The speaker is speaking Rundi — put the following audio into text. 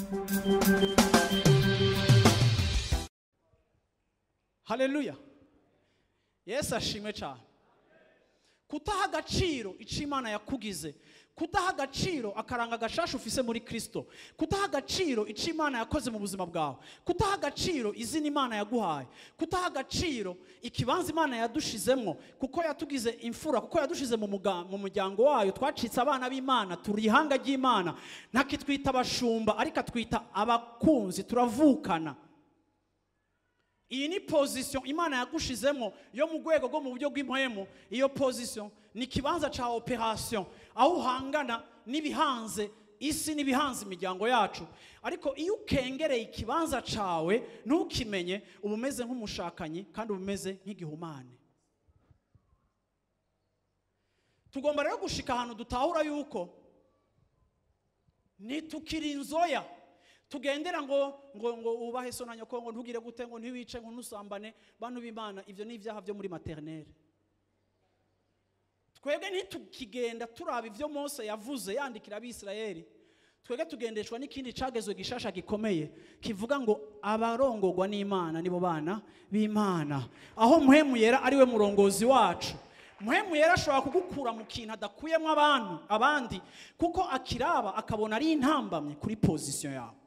haleluya yesu ashimwe cyane kutaha agaciro icyo imana yakugize kudaha agaciro akaranga agashasha ufise muri kirisito kudaha agaciro icyo imana yakoze mu buzima bwawe kudaha agaciro izina imana yaguhaye kudaha agaciro ikibanza imana yadushizemo kuko yatugize imfura kuko yadushize mu muga- mu muryango wayo twacitse abana b'imana turi ihanga ry'imana ntakitwita abashumba ariko atwita abakunzi turavukana iyi ni pozisiyo imana yagushizemo yo mu rwego rwo mu buryo bw'impwemu iyo pozisiyo ni ikibanza cya operasiyo aho uhangana n'ibihanze isi n'ibihanze imiryango yacu ariko iyo ukengereye ikibanza cyawe ntukimenye uba umeze nk'umushakanyi kandi uba umeze nk'igihumane tugomba rero gushika ahantu dutahura yuko nitukiri inzoya tugendera ngo ngo ngo ubahe so na nyoko ngo ntugire gute ngo ntiwice ngo ntusambane bantu b'imana ibyo ni ibyaha byo muri materinere twebwe ntitukigenda turaba ibyo mose yavuze yandikira abisirayeli twebwe tugendeshwa n'ikindi cagezwe gishasha gikomeye kivuga ngo abarongorwa n'imana nibo bana b'imana aho muhemu yera ari we murongozi wacu muhemu yera ashobora kugukura mu kintu adakuyemo abantu abandi kuko akiraba akabona ari intambamye kuri pozisiyo yawe